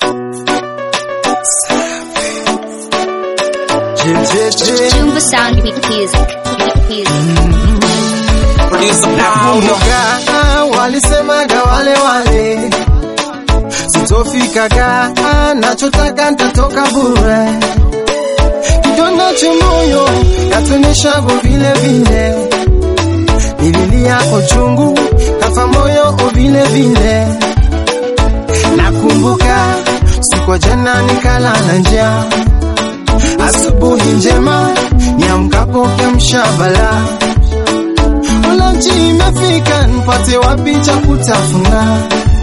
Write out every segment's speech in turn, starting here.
Jumbo Sound Music. Nakumbuka walisemaga wale wale, sitofikaga, nachotaka ntatoka bure. Kidonda cha moyo yatuonyeshago vile vile, nililia uchungu kafa moyo vile vile. Nakumbuka siku jana nikala na njaa, asubuhi njema niamkapo kiamsha balaa Lunch imefika, nipate wapi cha kutafuna?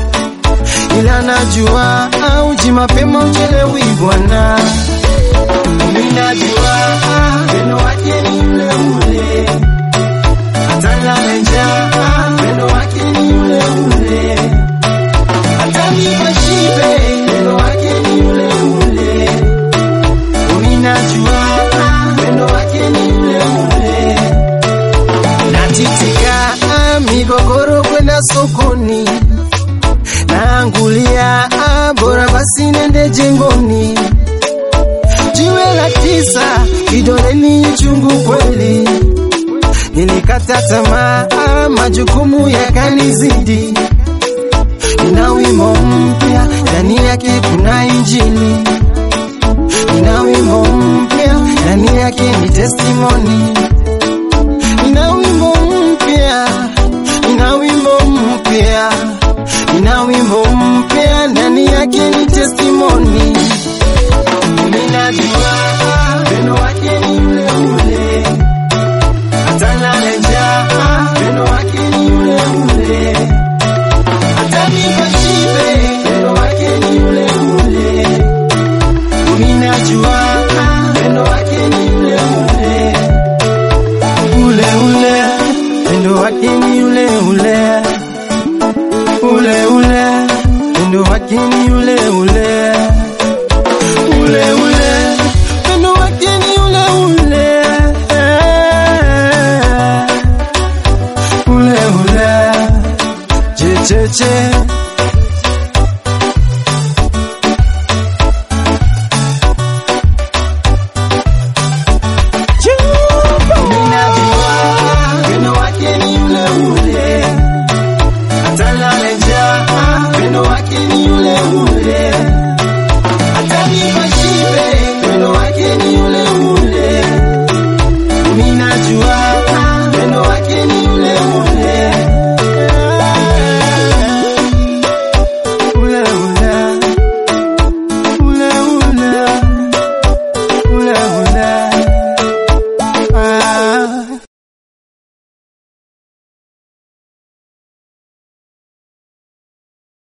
Ila najua auji mapema uchelewi bwana. Mimi najua pendo wake ni ule ule, hata nilale njaa, pendo wake ni ule ule, hata nipe shibe, pendo wake ni ule ule. Mimi najua pendo wake ni ule ule natitika migogoro kwenda sokoni, naangulia bora basi nende jengoni. Jiwe la tisa kidoleni chungu kweli, nilikata tamaa, majukumu yakanizidi. Nina wimbo mpya ndani yake kuna injili, nina wimbo mpya ndani yake ni testimony nina wimbo mpya, nina wimbo mpya, nina wimbo mpya, ndani yake ni testimony. Ninajua pendo wake ni ule ule, hata nilale njaa, pendo wake ni ule ule, hata nipe shibe, pendo wake ni ule ule. Ninajua pendo wake ni ule ule ule ule, pendo wake ni ule ule, ule ule, pendo wake ni ule ule, ule ule, pendo wake ni ule ule, ule ule, che che che